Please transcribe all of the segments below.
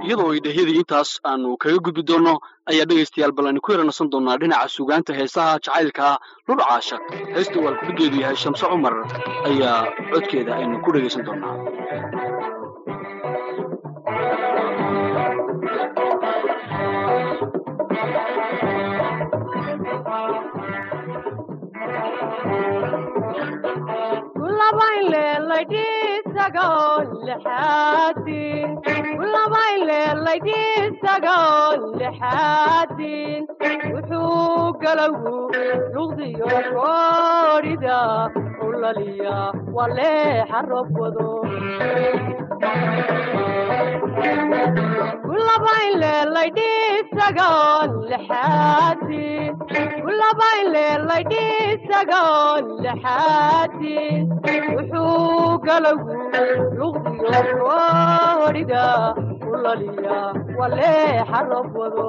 iyadoo ay dhehyadii intaas aanu kaga gudbi doonno ayaa dhegaystayaal bal aynu ku yaranasan doonnaa dhinaca sugaanta heesaha jacaylka lul caashaq heesta uu alkudhigeedu yahay shamse cumar ayaa codkeeda aynu ku dhegaysan doonnaa wuxuu galowgu luqdiyo koodhida ulaliya waleexa rob wado wuxuu galowgu luqdiyo koodhida ulaliya waleexa rob wado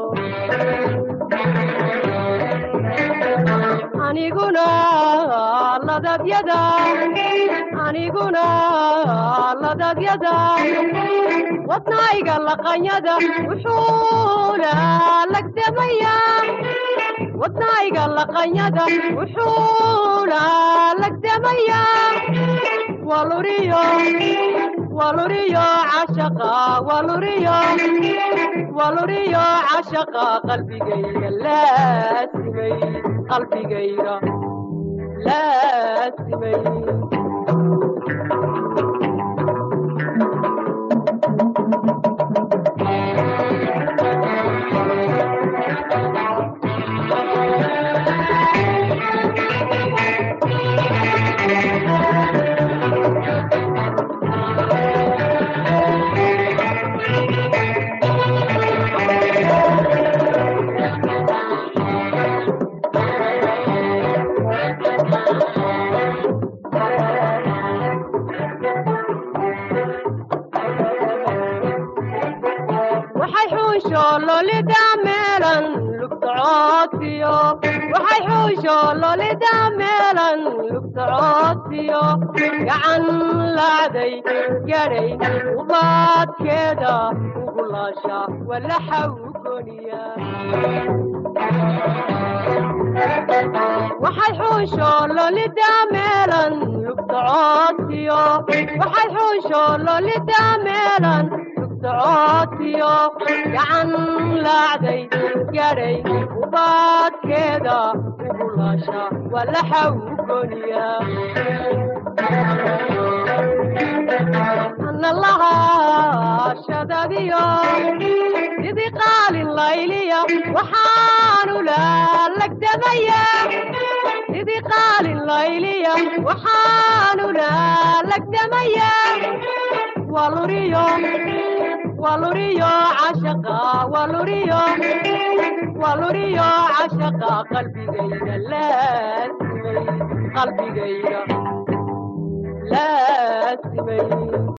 aniguna ladabyada aniguna ladabyada wadnayga laqanyada wuxuuna lagdamaya wadnayga laqanyada wuxuuna lagdamaya waluriyo waluriyo cashaqa waluriyo waluriyo cashaqa qalbigayga laasimay qalbigayga laasimay waxay xuusho lolida meelan lugsocoodsiyo waxay xuusho lolida meelan lugsocoodsiyo gacan laacday gadhay ubaadkeeda ugulaasha walaxa u goniya waxay xuusho lolida meelan lugsocoodsiyo waxay xuusho lolida meelan socodsiyo gacan laacday gadhay ubaadkeeda ugulaasha walaxa u goniya ana lahaashadadiyo sidii qaalin layliya waxaanu laalagdamaya sidii qaalin layliya waxaanu laalagdamaya waluriyo waluriyo cashaqa waluriyo waluriyo cashaqa qalbigayga laasimay qalbigayga laasimay